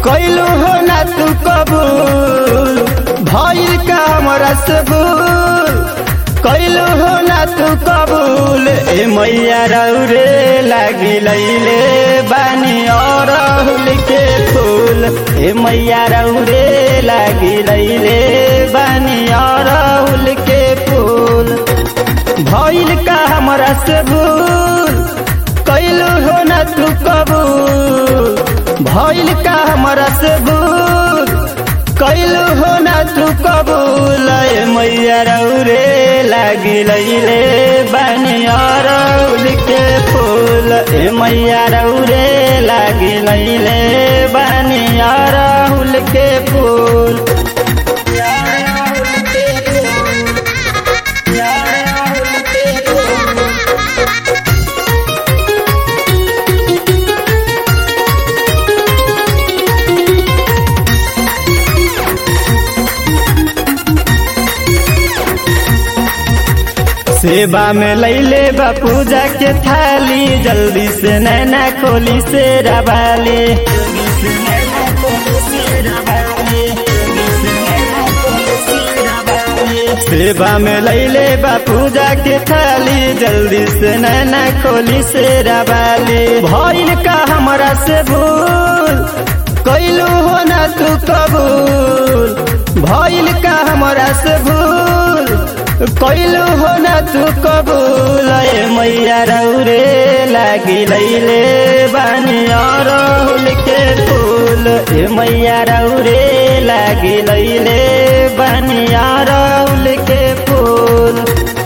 कैलू हो ना तू कबूल भइल का हमरा से भूल कैलू हो ना तू कबूल ए मैया रौरे लागी लैले बानी और के फूल ए मैया रौरे लागी लैले बानी और के फूल भइल का हमरा से भूल कैलू हो ना तू कबूल भइल का हमरा से भूल कैलू हो ना तू कबूल ए मैया रौरे लागी लैले बानी अरौल के फूल ए मैया रौरे लागी लैले बानी अरौल के फूल सेवा में लैले बा पूजा के थाली जल्दी से नैना खोली से रवाली सेवा में लैले बा पूजा के थाली जल्दी से नैना खोली से रवाली भइल का हमरा से भूल कैलू हो ना तू कबूल भइल का हमरा से भूल कैलू हो ना तू कबूल ए मैया रौरे लागी लैले बानी अरहुल के फूल ए मैया रौरे लागी लैले बानी अरहुल के फूल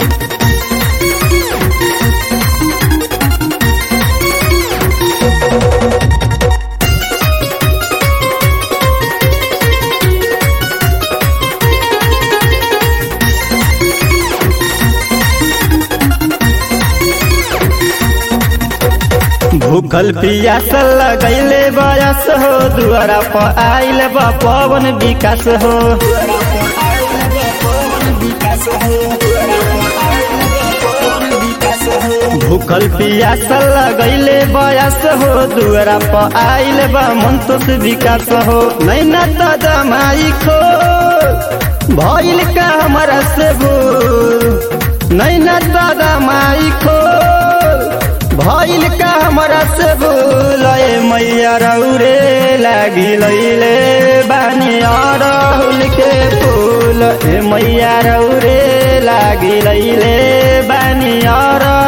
भूखल पियासल लगैले बयस हो दुआरा पर आइल बा पवन विकास हो भूखल पियासल लगैले बयस हो दुआरा पर आइल बा मंतोष विकास हो नैना त दमाई खो भइल का हमरा से भूल नैना त दमाई खो भइल का हमरा से भूल ए मैया रौरे लागी लैले बानी अरहुल के फूल ए मैया रौरे लागी लैले बानी अरहुल